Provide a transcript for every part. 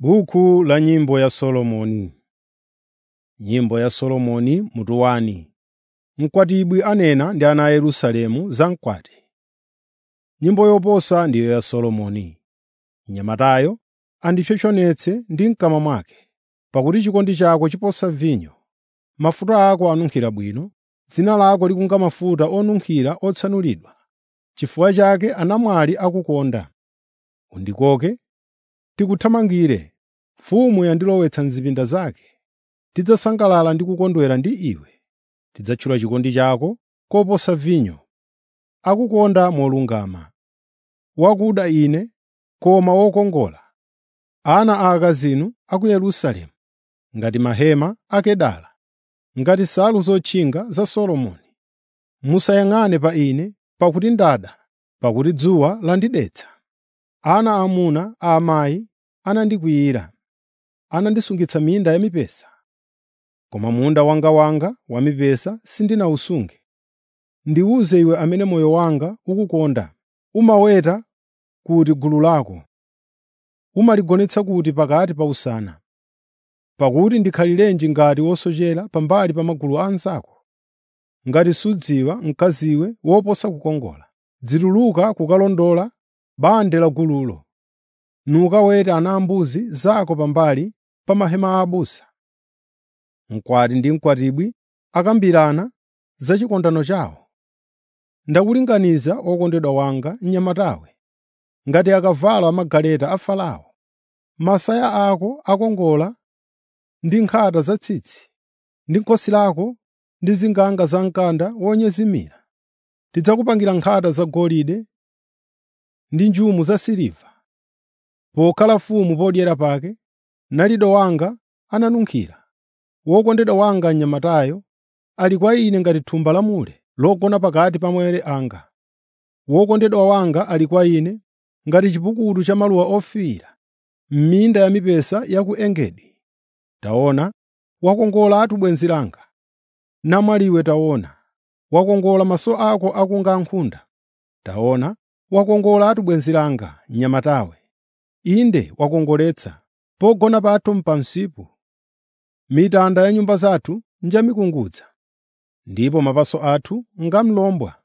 Buku la nyimbo ya Solomoni. Nyimbo ya Solomoni mutu wani. Mkwatibwi anena ndi ana a Yerusalemu za mkwati. Nyimbo yoposa ndiyo ya Solomoni. Mnyamatayo andipsompsonetse ndi m'kamwa mwake, pakuti chikondi chako chiposa vinyo. Mafuta ako anunkhira bwino, dzina lako likunga mafuta onunkhira otsanulidwa. Chifukwa chake anamwali akukonda. Undikoke, tikuthamangire. Mfumu yandilowetsa m'zipinda zake. Tidzasangalala ndi kukondwera ndi iwe. Tidzatchula chikondi chako koposa vinyo. Akukonda molungama. Wakuda ine, koma wokongola. Ana a akazinu a ku Yerusalemu, ngati mahema a Kedara, ngati nsalu zotchinga za Solomoni. Musayang'ane pa ine, pakuti ndada, pakuti dzuwa landidetsa. Ana aamuna a amayi anandikwiyira, anandisungitsa minda ya mipesa. Koma munda wangawanga wa mipesa sindinawusunge. Ndiwuze iwe amene moyo wanga ukukonda, umaweta kuti gulu lako, umaligonetsa kuti pakati pa usana. Pakuti ndikhalirenji ngati wosochera pambali pa magulu a anzako? Ngati sudziwa mkaziwe woposa kukongola. Dzituluka kukalondola bande la gululo, nukaweta ana ambuzi zako pambali pa mahema a abusa. Mkwati ndi mkwatibwi akambirana za chikondano chawo. Ndakulinganiza wokondedwa wanga mnyamatawe, ngati akavalo amagaleta a Farao. Masaya ako akongola ndi nkhata zatsitsi, ndi khosi lako ndi zinganga za mkanda wonyezimira. Tidzakupangira nkhata zagolide ndi njumu zasiliva. Pokhala mfumu podyera pake, nalido wanga ananunkhira. Wokondedwa wanga mnyamatayo ali kwa ine ngati thumba la mure logona pakati pa mawere anga. Wokondedwa wanga ali kwa ine ngati chipukutu cha maluwa ofiira m'minda ya mipesa ya ku Engedi. Taona, wakongolatu bwenzi langa. Namwaliwe taona, wakongola maso ako akunga nkhunda. Taona, wakongolatu bwenzi langa, mnyamatawe. Inde wakongoletsa, pogona pathu mpamsipu. Mitanda ya nyumba zathu njamikungudza, ndipo mapaso athu ngamlombwa.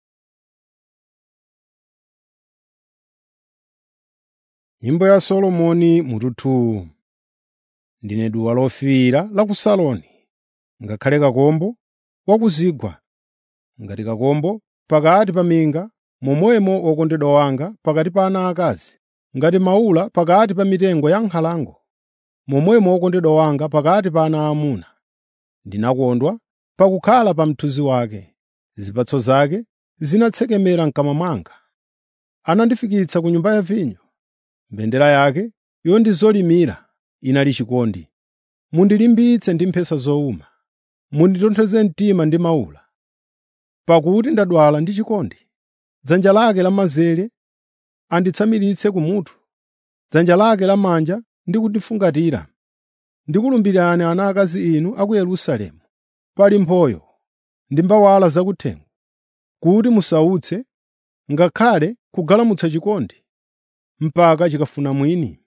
Nyimbo ya Solomoni mutu 2 Ndine duwa lofiira la ku Saloni, ngakhale kakombo wa ku zigwa, ngati kakombo pakati pa minga, momwemo wokondedwa wanga pakati pa ana akazi, ngati maula pakati pa mitengo ya nkhalango, momwemo wokondedwa wanga pakati pa ana aamuna. Ndinakondwa pakukhala pa mthunzi wake, zipatso zake zinatsekemera m'kamwa mwanga. Anandifikitsa ku nyumba ya vinyo, mbendera yake yondizolimira inali chikondi. Mundilimbitse ndi mphesa zowuma, munditonthoze mtima ndi maula, pakuti ndadwala ndi chikondi. Dzanja lake lamanzere anditsamiritse kumutu, dzanja lake lamanja ndi kundifungatira. Ndikulumbirani ana akazi inu a ku Yerusalemu, pali mphoyo ndi mbawala zakuthengo, kuti musautse, ngakhale kugalamutsa chikondi, mpaka chikafuna mwini.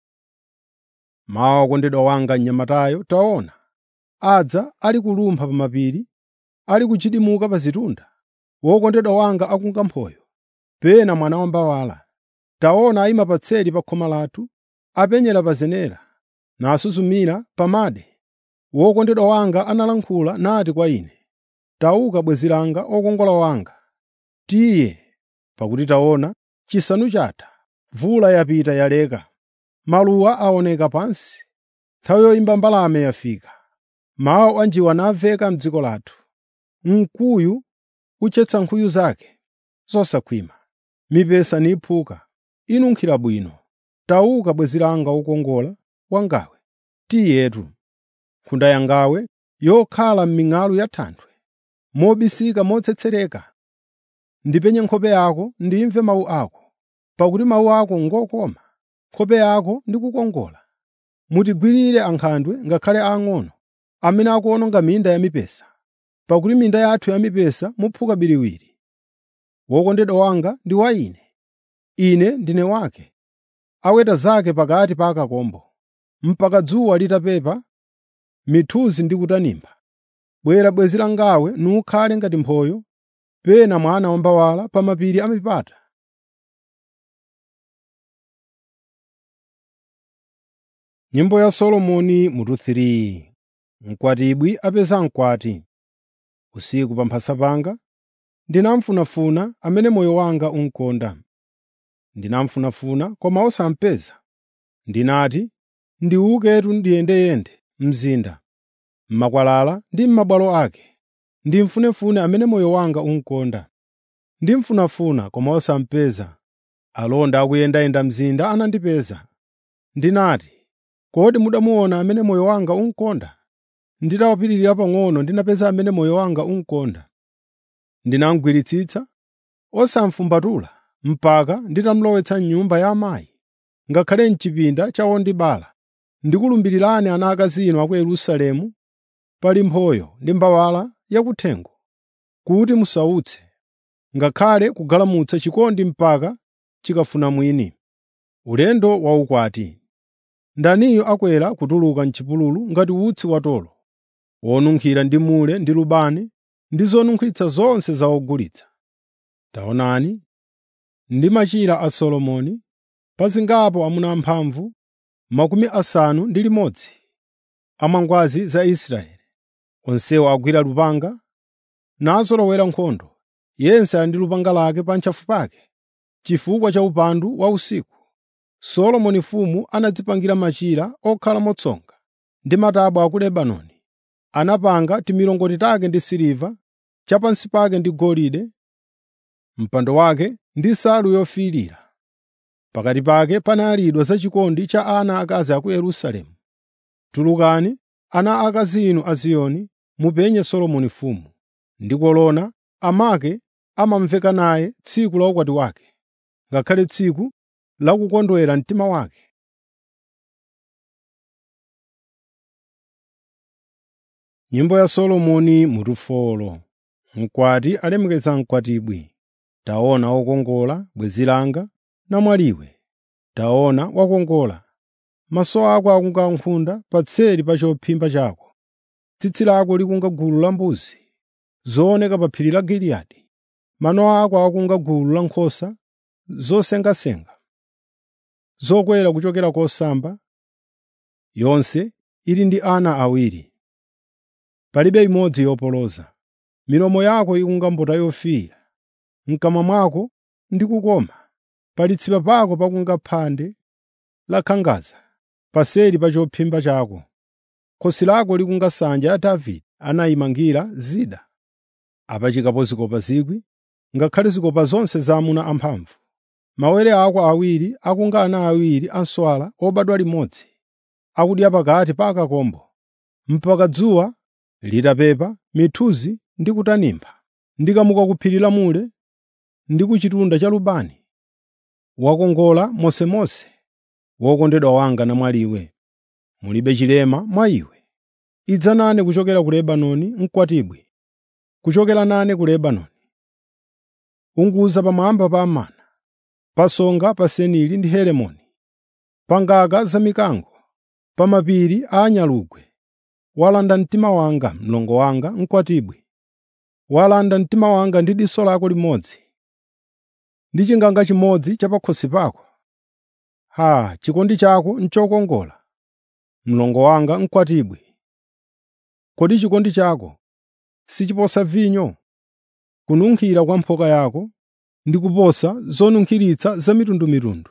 Mawu okondedwa wanga mnyamatayo taona, adza ali kulumpha pa mapiri, ali kuchidimuka pa zitunda. Wokondedwa wanga akunga mphoyo, pena mwana wa mbawala. Taona ayima patseri pa khoma lathu, apenyera pa zenera, nasuzumira pa made. Wokondedwa wanga analankhula nati kwa ine, “Tauka bwenzi langa wokongola wanga, tiye, pakuti taona, chisanu chatha, mvula yapita yaleka, maluwa aoneka pansi, nthawi yoyimba mbalame yafika, mawu a njiwa namveka m'dziko lathu. Mkuyu uchetsa nkhuyu zake zosakhwima, mipesa niphuka, inunkhira bwino. Tauka bwenzi langa wokongola wangawe, tiyetu, nkhunda yangawe yokhala m'ming'alu ya thanthwe, mobisika motsetsereka. Ndipenye nkhope yako ndimve mawu ako, pakuti mawu ako ngokoma, nkhope yako ndi kukongola. Mutigwirire ankhandwe ngakhale aang'ono, amene akuwononga minda ya mipesa, pakuti minda yathu ya mipesa muphuka biriwiri. Wokondedwa wanga ndi wa ine, ine ndine wake, aweta zake pakati pa akakombo. mpaka dzuwa litapepa mithuzi ndi kutanimba. Bwera bwenzi langawe nukhale ngati mphoyo, pena mwana wa mbawala pa mapiri a mipata. Nyimbo ya Solomoni mutu 3 Mkwatibwi apeza mkwati. Usiku pa mphasa panga ndinamfunafuna amene moyo wanga unkonda. Ndinamfunafuna koma osampeza. Ndinati, ndiwuketu ndiyendeyende mzinda, m'makwalala ndi m'mabwalo ake, ndimfunefune amene moyo wanga unkonda. Ndimfunafuna koma osampeza. Alonda akuyendayenda mzinda anandipeza. Ndinati, kodi mudamuona amene moyo wanga unkonda? Nditawapitirira pang'ono ndinapeza amene moyo wanga unkonda. Ndinamugwiritsitsa osamfumbatula mpaka nditamulowetsa m'nyumba ya amayi, ngakhale m'chipinda cha wondibala. Ndikulumbirirani ana akazi inu a ku Yerusalemu, pali mphoyo ndi mbawala yakuthengo, kuti musautse, ngakhale kugalamutsa chikondi mpaka chikafuna mwini. Ulendo waukwati Ndaniyo akwera kutuluka m'chipululu ngati utsi watolo, wonunkhira ndi mure ndi lubani ndi zonunkhitsa zonse za ogulitsa. Taonani, ndi machira a Solomoni, pazingapo amuna amphamvu makumi asanu ndi limodzi amangwazi za Israeli. Onsewo agwira lupanga, nazolowera nkhondo, yense ali ndi lupanga lake pa ntchafu pake, chifukwa cha upandu wa usiku. Solomoni mfumu anadzipangira machira okhala motsonga ndi matabwa a ku Lebanoni. Anapanga timilongoti take ndi siliva, chapansi pake ndi golide, mpando wake ndi nsalu yofiirira. Pakati pake panalidwa zachikondi cha ana akazi a ku Yerusalemu. Tulukani, ana akazi inu a Ziyoni, mupenye Solomoni mfumu. Ndi kolona amake amamveka naye tsiku la ukwati wake, ngakhale tsiku la kukondwera mtima wake. Nyimbo ya Solomoni mutu 4 Mkwati alemekeza mkwatibwi. Taona wokongola bwenzi langa namwaliwe. Taona wakongola. Maso ako akunga nkhunda patseri pa chophimba chako. Tsitsi lako likunga gulu la mbuzi zooneka pa phiri la Giliyadi. Mano ako akunga gulu la nkhosa zosengasenga, zokwera kuchokera kosamba, yonse ili ndi ana awiri. Palibe imodzi yopoloza. Milomo yako ikunga mbota yofiira, m'kamwa mwako ndi kukoma. Pali tsipa pako pakunga phande la khangaza, paseri pa chophimba chako. Khosi lako likunga nsanja ya Davide anayimangira zida. Apachikapo zikopa zikwi, ngakhale zikopa zonse za amuna amphamvu. Mawere ako awiri akunga ana awiri a nswala obadwa limodzi, akudya pakati pa akakombo, mpaka dzuwa litapepa mithuzi ndi kutanimba. Ndikamuka ku phiri la mure ndi ku chitunda cha lubani. Wakongola mosemose, wokondedwa wanga namwaliwe. Mulibe chilema mwa iwe. Idza nane kuchokera ku Lebanoni mkwatibwi, kuchokera nane ku Lebanoni. Unguza pamwamba pa Amana, pa songa pa Seniri ndi Herimoni, pa ngaka za mikango, pa mapiri a anyalugwe. Walanda mtima wanga, mlongo wanga mkwatibwi. Walanda mtima wanga ndi diso lako limodzi, ndi chinganga chimodzi cha pakhosi pako. Haa, chikondi chako n'chokongola, mlongo wanga mkwatibwi. Kodi chikondi chako sichiposa vinyo? Kununkhira kwa mphoka yako ndi kuposa zonunkhiritsa zamitundumitundu.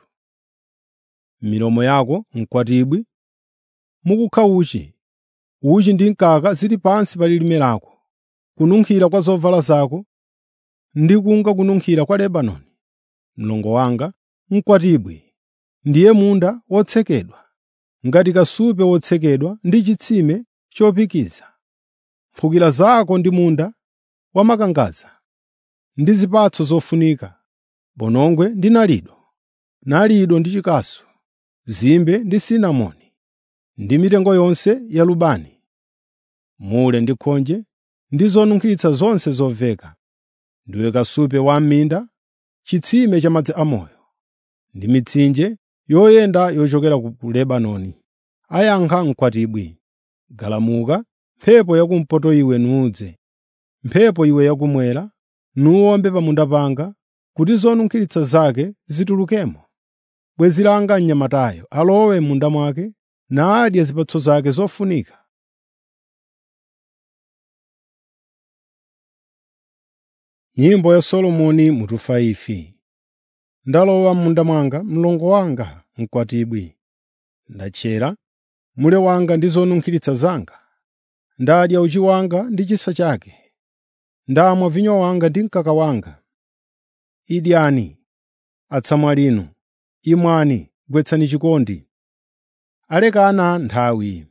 Milomo yako mkwatibwi mukukha uchi, uchi ndi mkaka zili pansi pa lilime lako. Kununkhira kwa zovala zako ndi kunga kununkhira kwa Lebanoni. Mlongo wanga mkwatibwi ndiye munda wotsekedwa, ngati kasupe wotsekedwa ndi chitsime chopikiza. Mphukira zako ndi munda wamakangaza ndi zipatso zofunika, bonongwe ndi nalido, nalido ndi chikasu, zimbe ndi sinamoni, ndi mitengo yonse ya lubani, mure ndi khonje ndi zonunkhiritsa zonse zoveka. Ndiwe kasupe wa m'minda, chitsime cha madzi amoyo, ndi mitsinje yoyenda yochokera ku Lebanoni. ayankha mkwatibwi, “Galamuka, mphepo yakumpoto iwe nudze, mphepo iwe yakummwera, nuwombe pa munda panga, kuti zonunkhiritsa zake zitulukemo. Bwenzi langa mnyamatayo alowe m'munda mwake, nadye zipatso zake zofunika.” Nyimbo ya Solomoni mutu 5 Ndalowa m'munda mwanga, mlongo wanga mkwatibwi. Ndachera mule wanga ndi zonunkhiritsa zanga. Ndadya uchi wanga ndi chisa chake. Ndamwa vinyo wanga ndi mkaka wanga. Idyani, atsamwalinu, imwani, gwetsani chikondi. Alekana nthawi.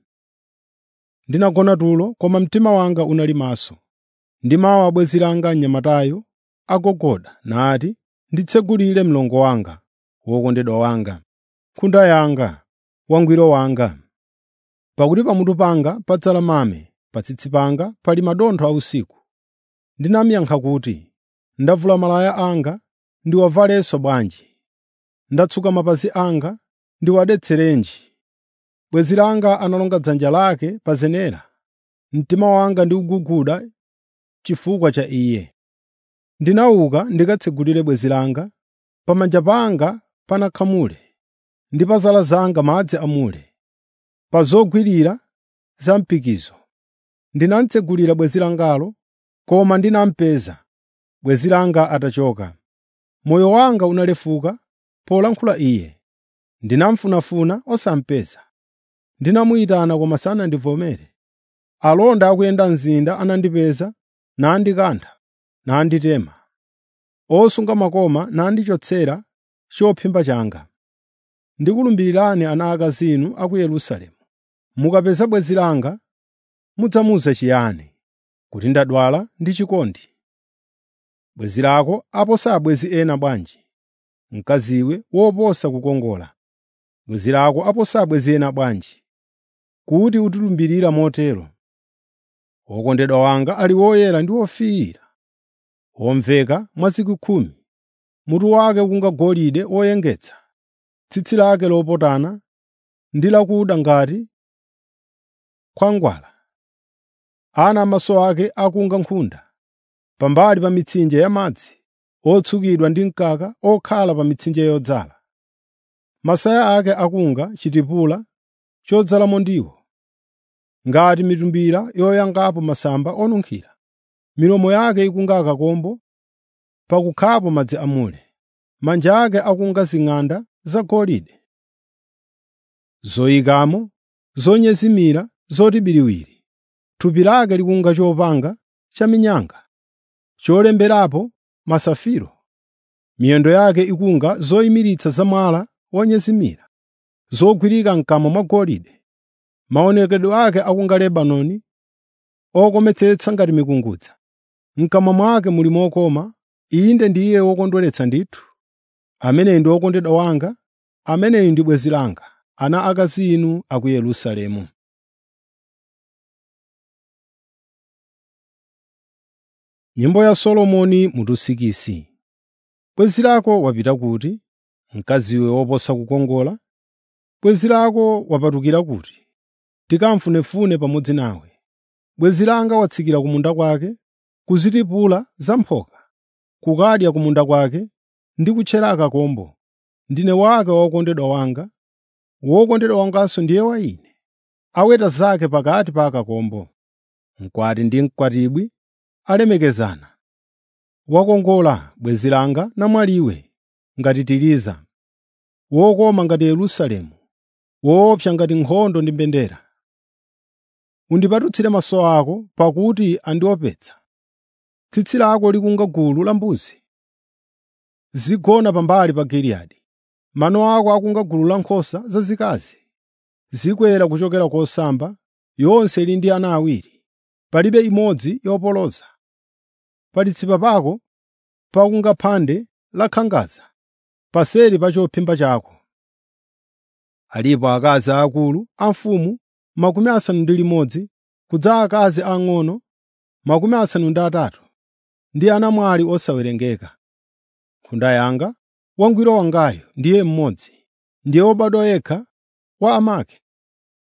Ndinagona tulo, koma mtima wanga unali maso. Ndimawa bwenzi langa mnyamatayo agogoda nati, “Nditsegulire mlongo wanga, wokondedwa wanga, nkhunda yanga, wangwiro wanga.” Pakuti pamutu panga padzala mame, pa tsitsi panga pali madontho ausiku. Ndinamuyankha kuti, “Ndavula malaya anga ndiwavalenso bwanji? Ndatsuka mapazi anga ndiwadetserenji?” Bwenzi langa analonga dzanja lake pa zenera, mtima wanga ndikuguguda chifukwa cha iye. Ndinauka ndikatsegulire bwenzi langa, pamanja panga panakha mure, ndi pa zala zanga madzi amure. Pa zogwirira za mpikizo ndinamutsegulira bwenzi langalo, koma ndinamupeza, bwenzi langa atachoka. Moyo wanga unalefuka polankhula iye. Ndinamufunafuna osamupeza. Ndinamuyitana koma sanandivomere. Alonda akuyenda mzinda anandipeza, nandikantha, nanditema. Osunga makoma nandichotsera chophimba changa. Ndikulumbirirani ana akazinu a ku Yerusalemu. Mukapeza bwenzi langa, mudzamuwuza chiyani? Kuti ndadwala ndi chikondi. Bwenzi lako aposa abwenzi ena bwanji? Mkaziwe woposa kukongola. Bwenzi lako aposa abwenzi ena bwanji? Kuti utilumbirira motero. Wokondedwa wanga ali woyera ndi wofiira, womveka mwa zikwi khumi. Mutu wake kunga golide woyengetsa, tsitsi lake lopotana ndi lakuda ngati khwangwala. Ana amaso ake akunga nkhunda, pambali pa mitsinje yamadzi, otsukidwa ndi mkaka okhala pa mitsinje yodzala. Masaya ake akunga chitipula chodzalamo ndiwo, ngati mitumbira yoyangapo masamba onunkhira. Milomo yake ikunga akakombo pakukhapo madzi amure. Manja ake akunga zing'anda zagolide, zoyikamo, zonyezimira zoti biriwiri. Thupi lake likunga chopanga chaminyanga, cholemberapo masafiro. Miyendo yake ikunga zoyimiritsa zamwala wonyezimira, zogwirika m'kamwa mwa golide. Maonekedwe ake akunga Lebanoni, okometsetsa ngati mikungudza. M'kamwa mwake muli mokoma, inde ndiye wokondweretsa ndithu. Ameneyu ndi wokondedwa wanga, ameneyu ndi bwenzi langa, ana akazi inu a ku Yerusalemu. Nyimbo ya Solomoni mutu sikisi. Bwenzi lako wapita kuti, mkaziwe woposa kukongola? Bwenzi lako wapatukira kuti, tikamfunefune pamodzi nawe? Bwenzi langa watsikira ku munda kwake, kuzitipula zamphoka, kukadya ku munda kwake ndi kutchera akakombo. Ndine wake wokondedwa wanga, wokondedwa wanganso ndiye wa ine. Aweta zake pakati pa akakombo. Mkwati ndi mkwatibwi alemekezana. Wakongola bwenzi langa namwaliwe ngati Tiriza, wokoma ngati Yerusalemu, woopsa ngati nkhondo ndi mbendera. Undipatutsire maso ako pakuti andiopetsa. Tsitsi lako likunga gulu la mbuzi zigona pambali pa Giliyadi. Mano ako akunga gulu la nkhosa zazikazi zikwera kuchokera kosamba, yonse ili ndi ana awiri, palibe imodzi yopoloza. Pa litsipa pako pakunga phande la khangaza, paseri pa chophimba chako. Alipo akazi aakulu a mfumu makumi asanu ndi limodzi, kudza akazi ang'ono makumi asanu ndi atatu, ndi anamwali osawerengeka. Nkhunda yanga, wangwiro wangayo ndiye mmodzi, ndiye wobadwa yekha wa amake.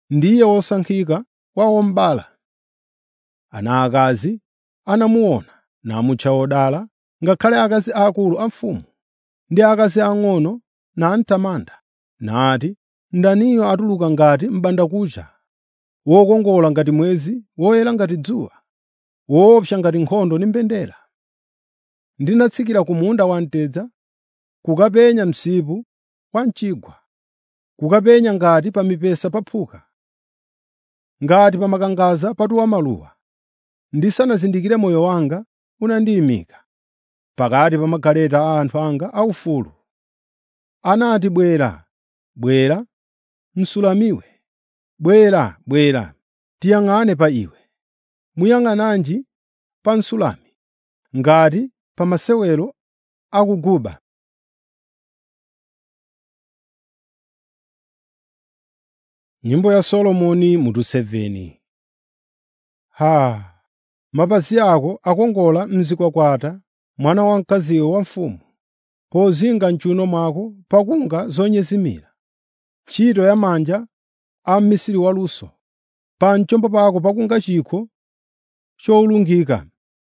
ndiye wosankhika wa wombala. Ana akazi anamuona namutcha wodala, ngakhale akazi aakulu a mfumu ndi akazi ang'ono namtamanda, nati, “Ndaniyo atuluka ngati m'bandakucha, wokongola ngati mwezi, woyera ngati dzuwa, woopsa ngati nkhondo ndi mbendera.” Ndinatsikira ku munda wamtedza, kukapenya msipu wa mchigwa, kukapenya ngati pa mipesa paphuka, ngati pa makangadza patuwa maluwa. Ndisanazindikire moyo wanga unandiyimika pakati pa magaleta a anthu anga aufulu. Anati, “Bwera, bwera, Msulamiwe, bwera, bwera, tiyang'ane pa iwe.” Muyang'ananji pa Msulami, ngati pa masewero akuguba. Nyimbo ya Solomoni mutu 7 Ha! Mapazi ako akongola mzikwakwata mwana wamkaziyo wa mfumu, pozinga m'chiwuno mwako pakunga zonyezimira, ntchito ya manja a mmisiri waluso, pa mchombo pako pakunga chikho chowulungika,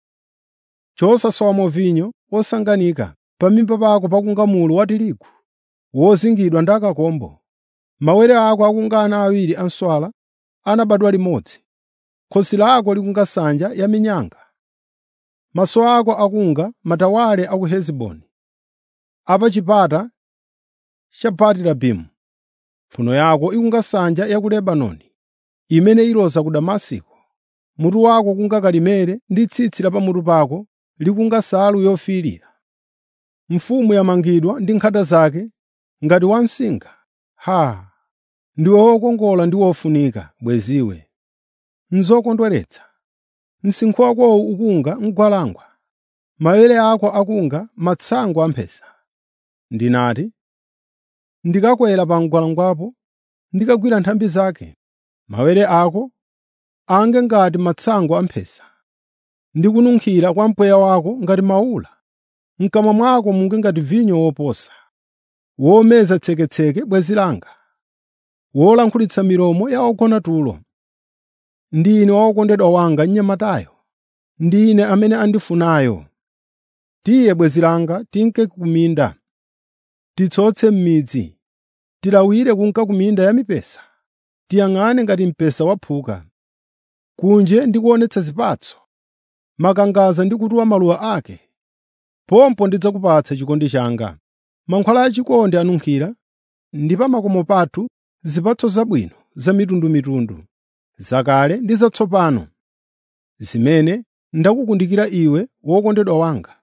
chosasowamo vinyo wosanganika, pa mimba pako pakunga mulu wa tirigu wozingidwa ndi akakombo. Mawere ako akunga ana awiri a nswala anabadwa limodzi, khosi lako likunga nsanja ya minyanga. Maso ako akunga matawale a ku Hesiboni, a pa chipata cha Bati-Rabimu. Mphuno yako ikunga nsanja ya ku Lebanoni, imene iloza ku Damasiko. Mutu wako kunga kalimere ndi tsitsi la pamutu pako likunga nsalu yofiirira. Mfumu yamangidwa ndi nkhata zake ngati wamsinga. Ha! Ndiwe wokongola ndi wofunika, bweziwe! N'zokondweretsa! Msinkhu wakowo ukunga mgwalangwa, mawere ako akunga matsango amphesa. Ndinati, ndikakwera pa mgwalangwapo ndikagwira nthambi zake, mawere ako ange ngati matsango amphesa, ndi kununkhira kwa mpweya wako ngati mawula. M'kamwa mwako munge ngati vinyo woposa, womeza tseketseke bwenzi langa, wolankhulitsa milomo ya ogona tulo. Ndine wokondedwa wanga mnyamatayo, ndine amene andifunayo. Tiye bwenzi langa tinke ku minda, titsotse m'midzi, tilawire kunka ku minda ya mipesa, tiyang'ane ngati mpesa waphuka. Kunje ndikuonetsa zipatso, makangadza ndi kutuwa maluwa ake. Pompo ndidzakupatsa chikondi changa. Mankhwala achikondi anunkhira, ndi pa makomo pathu zipatso zabwino zamitundumitundu, zakale ndi zatsopano, zimene ndakukundikira iwe wokondedwa wanga.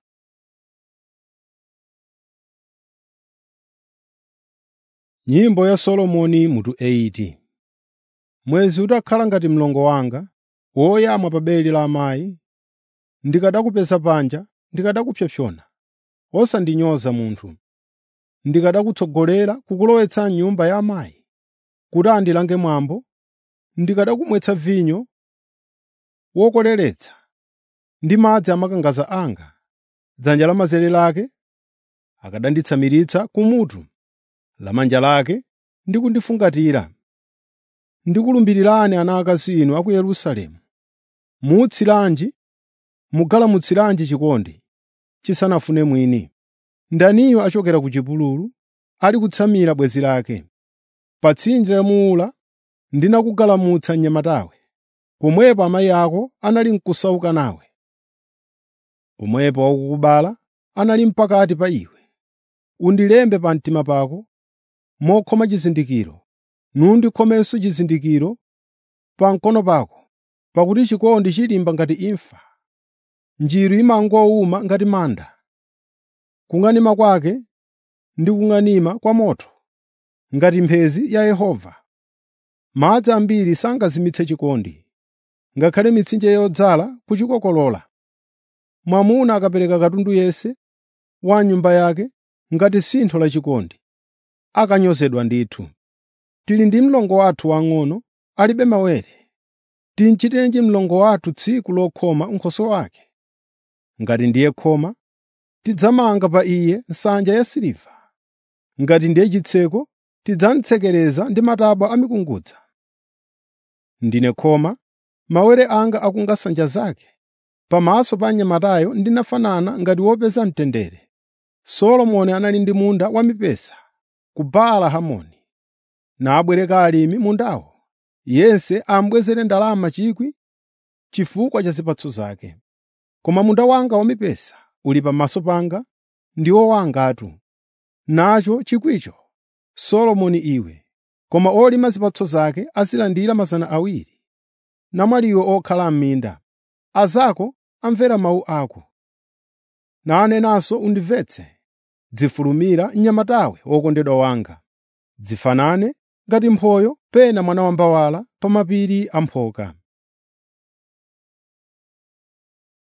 Nyimbo ya Solomoni mutu 80 Mwezi utakhala ngati mlongo wanga, woyamwa pa beli la amayi, ndikanakupeza panja ndikanakupsompsona, osandinyoza munthu. Ndikanakutsogolera kukulowetsa m'nyumba ya amayi, kuti andilange mwambo, ndikanakumwetsa vinyo wokoleretsa ndi madzi amakangadza anga. Dzanja lamanzere lake akananditsamiritsa kumutu, lamanja lake ndi kundifungatira. Ndikulumbirirani ana akazi inu a ku Yerusalemu, muutsiranji, mugalamutsiranji chikondi chisanafune mwini. Ndaniyo achokera ku chipululu, ali kutsamira bwenzi lake. Pa tsinje la Muula ndinakugalamutsa mnyamatawe, pomwepo amayi ako anali n'kusauka nawe. Pomwepo wakukubala anali pakati pa iwe. Undilembe pa mtima pako mokhoma chizindikiro, nundikhomenso chizindikiro pa mkono pako, pakuti chikondi chilimba ngati imfa, njiru imangowuma ngati manda. Kung'anima kwake ndi kung'anima kwa moto, ngati mphenzi ya Yehova. Madzi ambiri sangazimitse chikondi, ngakhale mitsinje yodzala kuchikokolola. Mwamuna akapereka katundu yense wa nyumba yake ngati sintho la chikondi, akanyozedwa ndithu. Tili ndi mlongo wathu wang'ono alibe mawere. Tinchitirenji mlongo wathu tsiku lokhoma nkhoswe wake? Ngati ndiye khoma, tidzamanga pa iye nsanja yasiliva. Ngati ndiye chitseko, tidzamutsekereza ndi matabwa a mikungudza. Ndine khoma, mawere anga akunga nsanja zake. Pamaso pa mnyamatayo ndinafanana ngati wopeza mtendere. Solomoni anali ndi munda wamipesa ku Baala Hamoni. Nabwereka alimi mundawo, yense amubwezere ndalama 1,000 chifukwa cha zipatso zake. Koma munda wanga wamipesa uli pamaso panga, ndiwo wangatu, nacho chikwicho Solomoni iwe, koma olima zipatso zake azilandira 200. Namwaliwe okhala m'minda, azako amvera mawu ako. Nanenanso undimvetse, dzifulumira mnyamatawe wokondedwa wanga. Dzifanane ngati mphoyo pena mwana wambawala pa mapiri amphoka.